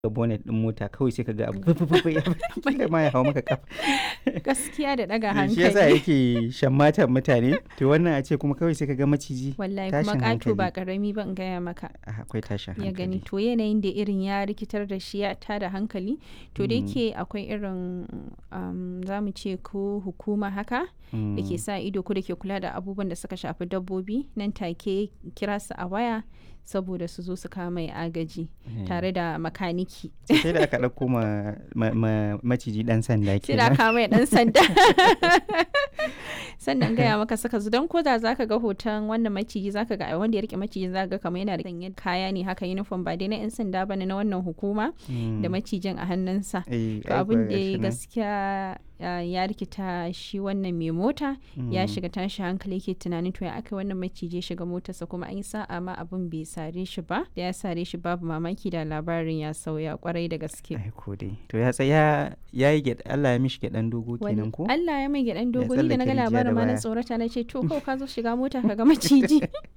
ga bonnet din mota kawai sai ka ga abu fufufu ya fita ma ya hau maka kafa gaskiya da daga shi yasa hankali yake shammatan mutane to wannan a ce kuma kawai sai ka ga maciji wallahi kuma tashin ƙato ba hankali. ƙarami ba in gaya maka Ah, akwai tashin ya gani hankali to yanayin da irin ya rikitar da shi ya tada hankali to da Mm. yake akwai irin um, za mu ce ko hukuma haka da ke Mm. sa ido ko da ke kula da abubuwan da suka shafi dabbobi nan take kira su a waya saboda su zo su kawo mai agaji Eh. tare da makaniki sai da aka ɗauko ma, ma, ma maciji ɗan sanda sai da kenan kawo mai dan sanda sannan gaya maka saka zu don koda zaka ga hoton wannan maciji zaka ga wanda ya rike maciji zaka ga kamar yana da sanye kaya ne haka uniform ba dai na yan sanda bane na wannan hukuma da Mm. macijin a hannunsa Eh, to ai abin kuwa da gashi ya nan. gaskiya ah, ya rikita shi wannan mai mota ya Mm. shiga tashi hankali yake tunanin to ya aka wannan maciji ya shiga motarsa kuma an yi sa'a ma abin bai sare shi ba da ya sare shi babu mamaki da labarin ya sauya kwarai da gaske ai ko dai to ya tsaya ya yi gyaɗa Allah ya mishi gyaɗan dogo Wani- kenan ko Allah ya mai gyaɗan dogo ni da na ga tsallake rijiya da labarin ma na baya. tsorata na ce to kawai ka zo shiga mota ka ga maciji